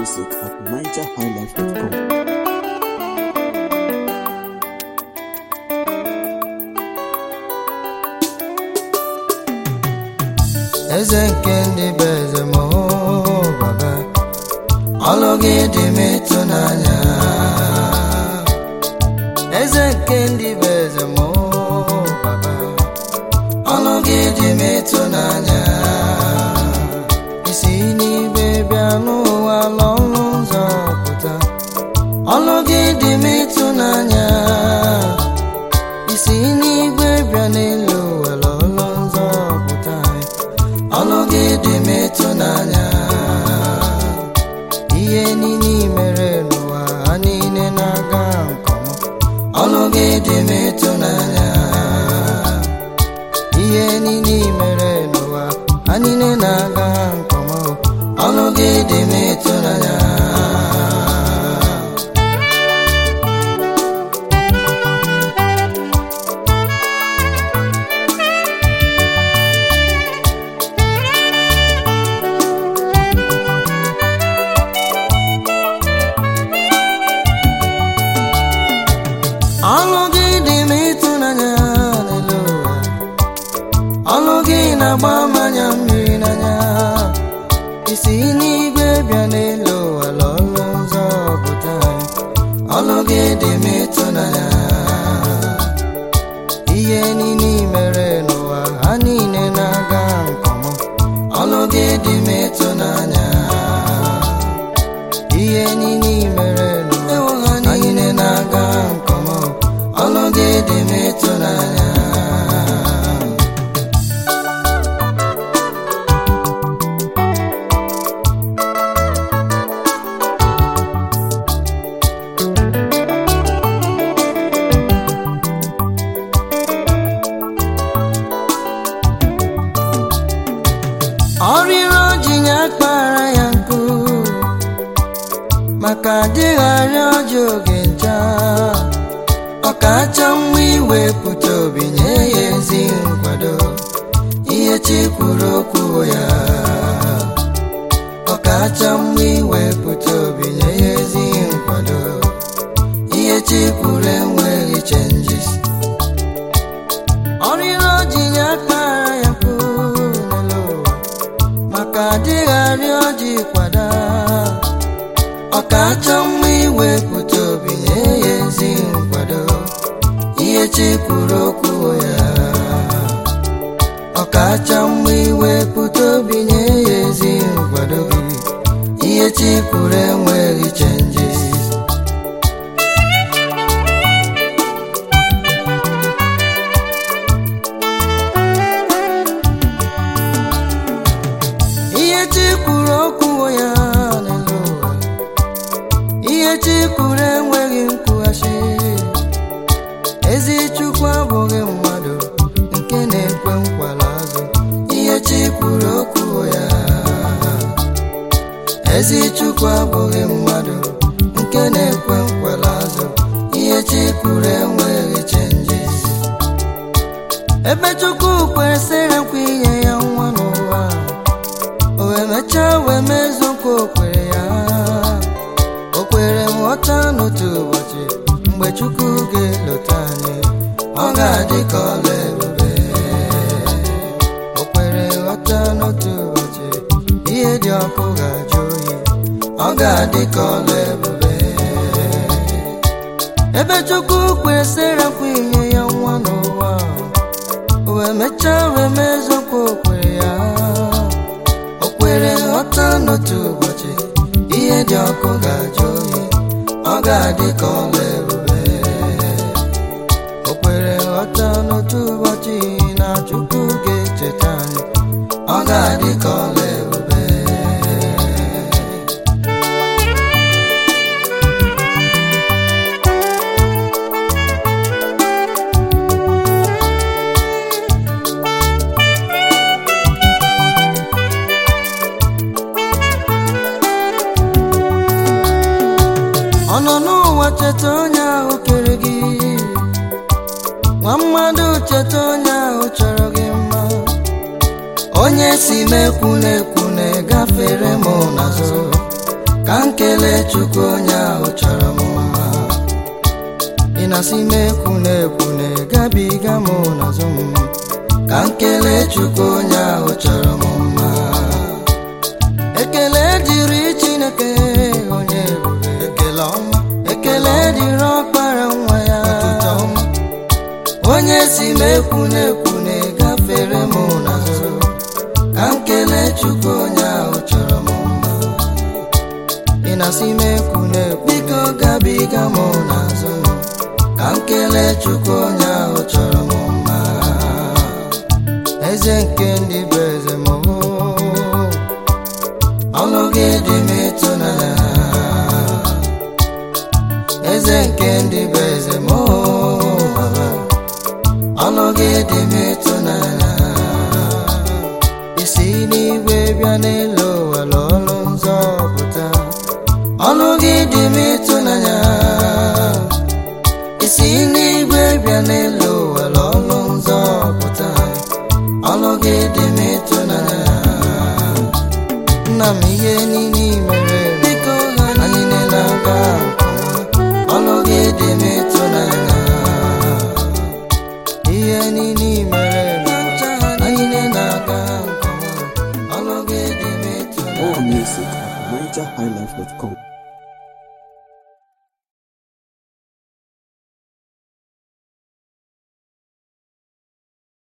music at nigerhighlife.com. eze nke ndị bụ eze ma ọ baba ọlụ gị dị m ịtụnanya eze nke ndị bụ eze ma ọ baba ọlụ gị dị m ịtụnanya isi n'igwe bịa n'ụwa n'ọnụ ụzọ pụta ọlụ gị dị m ịtụnanya isi n'igwe bịa n'elu ụwa n'ọnụ ụzọ pụta ọlụ gị dị m ịtụnanya ihe niile i mere n'ụwa ha niile na-aga nke ọma ọlụ gị dị m ịtụnanya ihe niile i mere n'ụwa ha niile na-aga nke ọma ọlụ gị dị m ịtụnanya ọlụ gị dị m ịtụnanya n'elu ụwa ọlụ gị na-agba mmanya mmiri n'anya isi n'igwe bịa n'elu ụwa lọlụ nzọ pụta ọlụ gị dị m ịtụnanya ihe niile i mere n'ụwa ha niile na-aga nke ọma ọlụ gị dị m ịtụnanya ihe niile i mere n'ụwa ha niile na-aga nke ọma ọlụ gị dị m ịtụnanya ọrịrị ọjị ya kpara ya nkụ maka adịgharị ọjị oge ncha ọkacha mma iwepụta obi nye ya ezi nkwado ihe chi kwuru okwu ya ọkacha mma iwepụta obi nye ya ezi nkwado ihe chi kwuru enweghị chenjis ọrịrị ọjị ya kpara ya nkụ n'elu ụwa maka adịgharị ọjị kwada ọkacha mma iwepụta obi nye ya ezi nkwado ihe chi kwuru okwu ya ọkacha mma iwepụta obi nye ya ezi nkwado ihe chi kwuru enweghị chenjis ihe chi kwuru okwu ya n'elu ụwa ihe chi kwuru enweghị nkwughachi ezi chukwu abụghị mmadụ nke na-ekwe nkwala azụ ihe chi kwuru okwu ya ezi chukwu abụghị mmadụ nke na-ekwe nkwala azụ ihe chi kwuru enweghị chenjis ebe chukwu kwesịrị nkwa inye ya nwa n'ụwa o wee mechaa wee mezuo nkwa o kwere ya o kwere nghọta n'otu ụbọchị mgbe chukwu ga-elota anyị ọ ga-adị ka ọla ebube o kwere nghọta n'otu ụbọchị ihe dị ọkụ ga-ajụ oyi ọ ga-adị ka ọla ebube ebe chukwu kwesịrị nkwa inye ya nwa n'ụwa o wee mechaa wee mezuo nkwa o kwere ya o kwere nghọta n'otu ụbọchị ihe dị ọkụ ga-ajụ oyi ọ ga-adị ka ọla ebube o kwere nghọta n'otu ụbọchị na chukwu ga-echeta anyị ọ ga-adị ka ọla ebube ọ nọ n'ụwa cheta onye ahụ kere gị nwa mmadụ cheta onye ahụ chọrọ gị mma onye si mekwu na-ekwu na-egafere m n'azụ ka m kelee chukwu onye ahụ chọrọ m mma ị na-asị m ekwu na-ekwu na-egabiga m n'azụ m ka m kelee chukwu onye ahụ chọrọ m mma ekele dịrị chineke onye ebube ekele ọma ekele dịrị ọkpara nwa ya ọtụtụ ọma onye si m ekwu na-ekwu na-egafere m n'azụ ka m kelee chukwu onye ahụ chọrọ m mma ị na-asị m ekwu na-ekwu biko gabiga m n'azụ ka m kelee chukwu onye ahụ chọrọ m mma eze nke ndị bụ eze m ọnụ gị dị m ịtụnanya eze nke ndị bụ eze m baba ọnụ gị dị m ịtụnanya isi n'igwe bịa n'elu ụwa lụọlụ nzọpụta ọnụ gị dị m ịtụnanya isi n'igwe bịa n'elu ụwa lụọlụ nzọpụta ọnụ gị dị m ịtụnanya nna m ihe niile i mere biko anyị niile aga ọnụ gị dị m ịtụnanya ihe niile i mere anyị niile aga ọnụ gị dị m ịtụnanya More music at NigerHighlife.com.